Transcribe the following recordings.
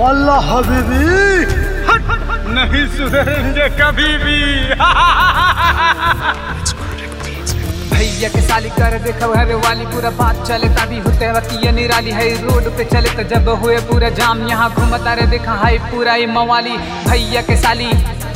वल्लाह हबीबी नहीं सुधरेंगे कभी भी भैया के साली कर देखो है वाली पूरा बात चले तभी होते वक्त ये निराली है रोड पे चले तो जब हुए पूरा जाम यहाँ घूमता रे देखा है पूरा ये मवाली भैया के साली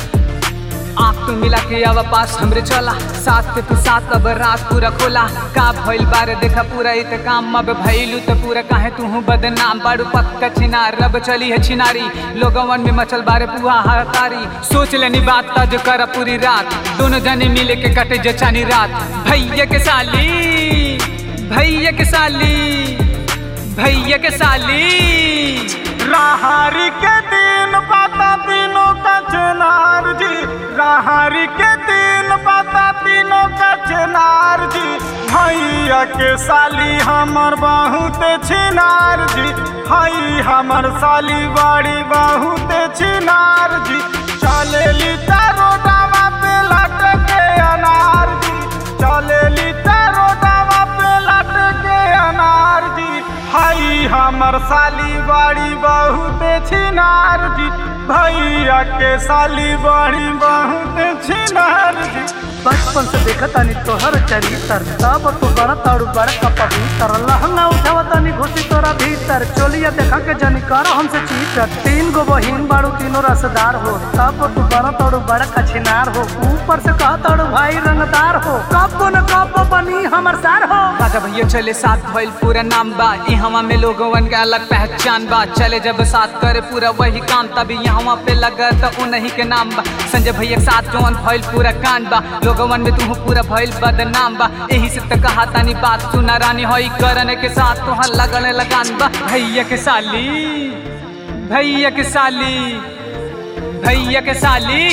आँख तू मिला के अब पास हमरे चला साथ के तू साथ अब रात पूरा खोला का भइल बारे देखा पूरा इत काम अब भइलू तो पूरा काहे तू हूँ बदनाम बाड़ू पक्का छिनार रब चली है छिनारी लोगवन में मचल बारे पुआ हतारी सोच लेनी बात ता जो कर पूरी रात दोनों जने मिले के कटे जचानी रात भैया के साली भैया के साली भैया के साली राहरी के दिन पता तीनों का चनार जी राहरी के दिन पता तीनों का चनार जी भैया के साली हमर बहुत छिनार जी हई हमर साली बड़ी बहुत छिनार जी चलेली तारो डावा पे लटके अनार जी चलेली तारो डावा पे लटके अनार जी हई हमर साली बड़ी बहुत छिनार जी भैया के साली बड़ी बहुत छिनार जी बचपन से देखा तानी तोहर चरित्र तब तो बड़ा ताड़ू बड़ा का पवित्र लहंगा उठावा तानी घुसी तोरा भीतर चोलिया देखा के जनी कर हमसे चीटर तीन गो बहिन बाड़ू तीनों रसदार हो तब तू बड़ा ताड़ू बड़ा कछिनार हो ऊपर से कहा ताड़ू भाई रंगदार हो कब न कब बनी हमर सार हो राजा भैया चले साथ भइल पूरा नाम बा ई हवा में लोगवन के अलग पहचान बा चले जब साथ करे पूरा वही काम तभी यहाँ पे लगा तो उन्हीं के नाम बा संजय भैया के साथ जौन भइल पूरा कांड बा लोगवन में तू पूरा भइल बदनाम बा यही से तो कहा तानी बात सुना रानी होई करने के साथ तुहार लगने लगान बा भैया के साली भैया के साली भैया के साली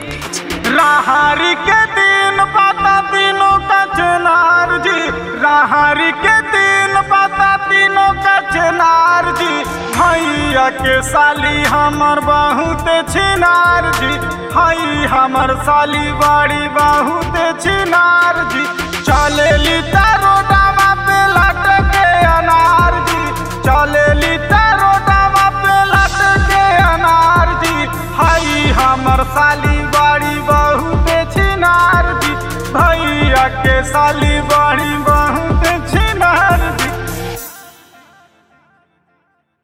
राहरी के दिन पता तीनों का चनार जी राहरी के दिन पता तीनों का चनार जी भैया के साली हमर बहुत छिनार जी हई हमर साली बड़ी बहुत छिनार जी चलेली तारो डावा पे लटके अनार जी चलेली तारो डावा पे लटके अनार जी हई हमर साली बड़ी बहुत छिनार जी भैया के साली बड़ी